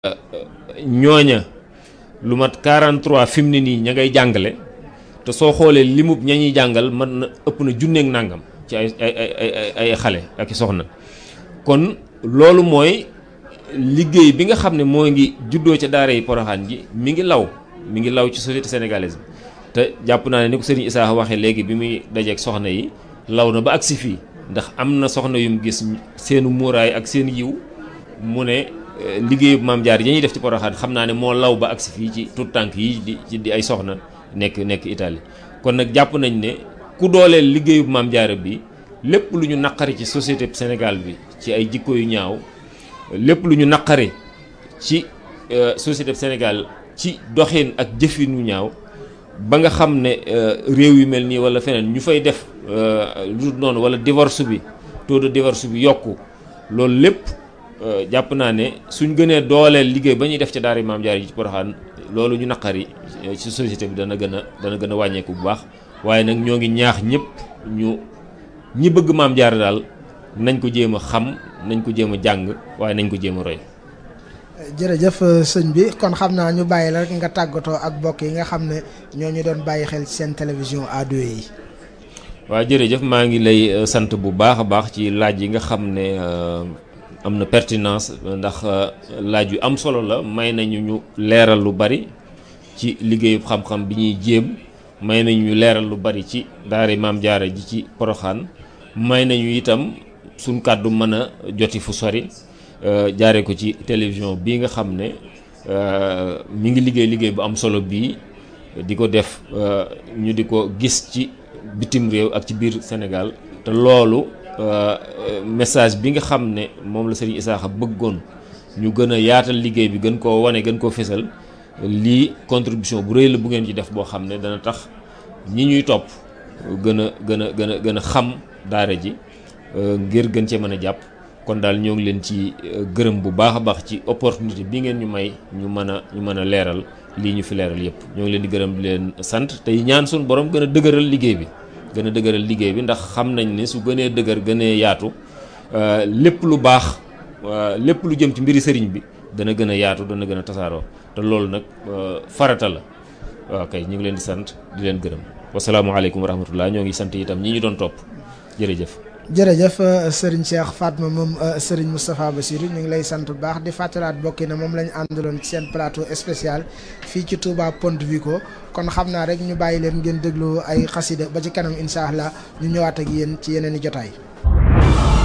ñooña lu mat 43 fi mu ne nii ña ngay jàngale te soo xoolee limub ña ñuy jàngal mën na ëpp na junneeg nàngam ci ay ay ay ay xale ak i soxna kon loolu mooy liggéey bi nga xam ne moo ngi juddoo ca daara yi poroxaan ji mi ngi law mi ngi law ci société sénégalaise bi te jàpp naa ne ni ko sëriñ Issa waxee léegi bi muy dajeeg soxna yi law na ba agsi fii ndax am na soxna yum gis seenu muuraay ak seen yiw mu ne liggéeyu maam jaar yi ñuy def ci poroxaan xam naa ne moo law ba agsi fii ci tout tànk yi di ci di ay soxna nekk nekk Italie kon nag jàpp nañ ne ku dooleel liggéeyu maam jaara bi lépp lu ñu naqari ci société Sénégal bi ci ay jikko yu ñaaw lépp lu ñu naqari ci société Sénégal ci doxin ak jëfin yu ñaaw ba nga xam ne réew yu mel nii wala feneen ñu fay def lu dul noonu wala divorce bi taux de divorce bi yokku loolu lépp jàpp naa ne suñ gënee dooleel liggéey ba ñuy def ca daara maam jaar yi ci Poroxaan loolu ñu naqari ci société bi dana gën a dana gën a wàññeeku bu baax waaye nag ñoo ngi ñaax ñëpp ñu ñi bëgg maam jaar daal nañ ko jéem a xam nañ ko jéem a jàng waaye nañ ko jéem a roy. jërëjëf sëñ bi kon xam naa ñu bàyyi la rek nga tàggatoo ak mbokk yi nga xam ne ñoo ñu doon bàyyi xel ci seen télévision ado yi. waaw jërëjëf maa ngi lay sant bu baax a baax ci laaj yi nga xam ne am na pertinence ndax laaj yu am solo la may nañu ñu leeral lu bari ci liggéeyu xam-xam bi ñuy jéem may nañu ñu leeral lu bari ci daara maam jaara ji ci poroxaan may nañu itam suñ kàddu mën a joti fu sori jaare ko ci télévision bii nga xam ne mi ngi liggéey liggéey bu am solo bii di ko def ñu di ko gis ci bitim réew ak ci biir Sénégal te loolu message bi nga xam ne moom la Serigne Issakha bëggoon ñu gën a yaatal liggéey bi gën koo wane gën koo fésal lii contribution bu rëy la bu ngeen ci def boo xam ne dana tax ñi ñuy topp gën a gën a gën a gën a xam daara ji ngir gën cee mën a jàpp kon daal ñoo ngi leen ci gërëm bu baax a baax ci opportunité bi ngeen ñu may ñu mën a ñu mën a leeral lii ñu fi leeral yépp ñoo ngi leen di gërëm di leen sant tey ñaan suñu borom gën a dëgëral liggéey bi gën a dëgëral liggéey bi ndax xam nañ ne su gënee dëgër gënee yaatu lépp lu baax lépp lu jëm ci mbiri sëriñ bi dana gën a yaatu dana gën a tasaaroo te loolu nag farata la waaw kay ñu ngi leen di sant di leen gërëm wasalaamaaleykum wa rahmatullah ñoo ngi sant itam ñi ñu doon topp jërëjëf jërëjëf sëriñ Cheikh Fatma moom sëriñ Moustapha Bassirou ñu ngi lay sant bu baax di fàttalaat bokki na moom la ñu àndaloon ci seen plateau spécial fii ci Touba Ponte Vico kon xam naa rek ñu bàyyi leen ngeen déglu ay xasida ba ci kanam incha allah ñu ñëwaat ak yéen ci yeneen i jotaay.